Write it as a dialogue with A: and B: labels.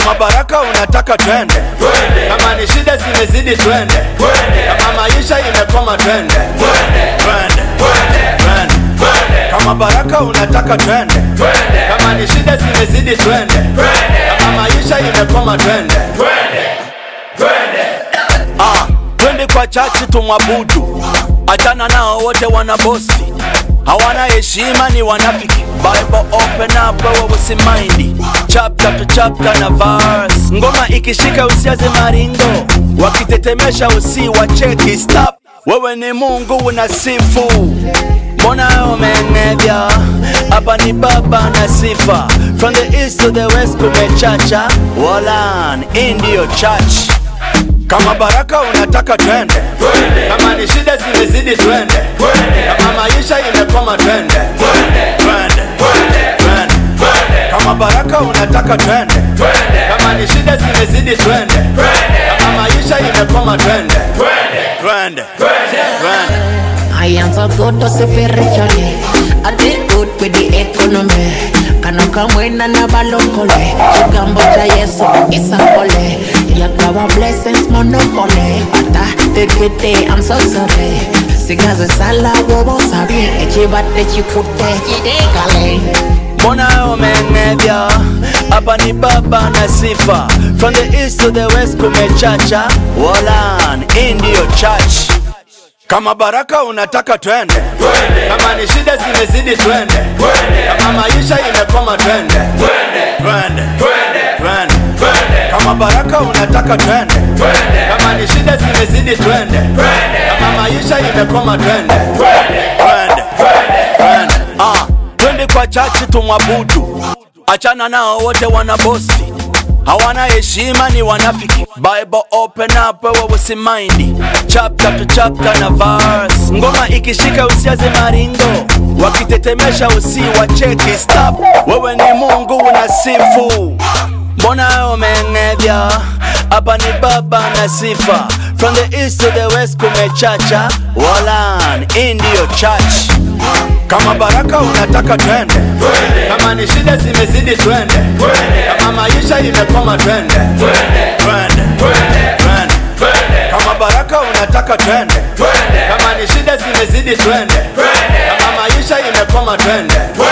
A: kama baraka unataka twende kama ni shida zimezidi twende kama maisha imekoma twende twende twende kama baraka unataka twende kama ni shida zimezidi twende kama maisha imekoma twende Ah, twende kwa chachi tumwabudu, achana nao wote wana bosi, hawana heshima, ni wanafiki. Bible open up, wewe usimaindi chapter to chapter na verse. Ngoma ikishika usiaze maringo, wakitetemesha usiwacheki, stop. Wewe ni Mungu unasifu Mbona umenevya hapa ni baba na sifa From the east to the west kumechacha Walan, hii ndiyo church kama baraka unataka twende kama ni shida zimezidi twende kama maisha imekoma twende twende twende kama baraka unataka twende kama ni shida zimezidi twende kama maisha imekoma twende twende twende
B: I am so good to spiritually. I did good with the economy. Kana kamwena na balokole. Chigambo cha Yesu isa pole. Yakawa blessings monopoly. Ata tekete I'm so sorry. Sigaze sala wobo sabi. Echibate chikute chidekale.
A: mbona umenevya hapa ni baba na sifa from the east to the west kumechacha Walan, hii ndiyo church kama baraka unataka twende kama ni shida zimezidi twende kama maisha imekoma twende twende twende kama baraka unataka twende kama ni shida zimezidi twende kama maisha imekoma twende twende twende ah twende kwa chachi tumwabudu achana nao wote wana bosi hawana heshima ni wanafiki bible open up wewe usimaindi chapter to chapter na verse ngoma ikishika usiaze maringo wakitetemesha usiwacheki stop wewe ni mungu unasifu mbona umenevya hapa ni baba na sifa from the east to the west kumechacha walan hii ndiyo church kama baraka unataka twende kama ni shida zimezidi twende kama maisha imekoma twende twende twende kama baraka unataka twende kama ni shida zimezidi twende kama maisha imekoma twende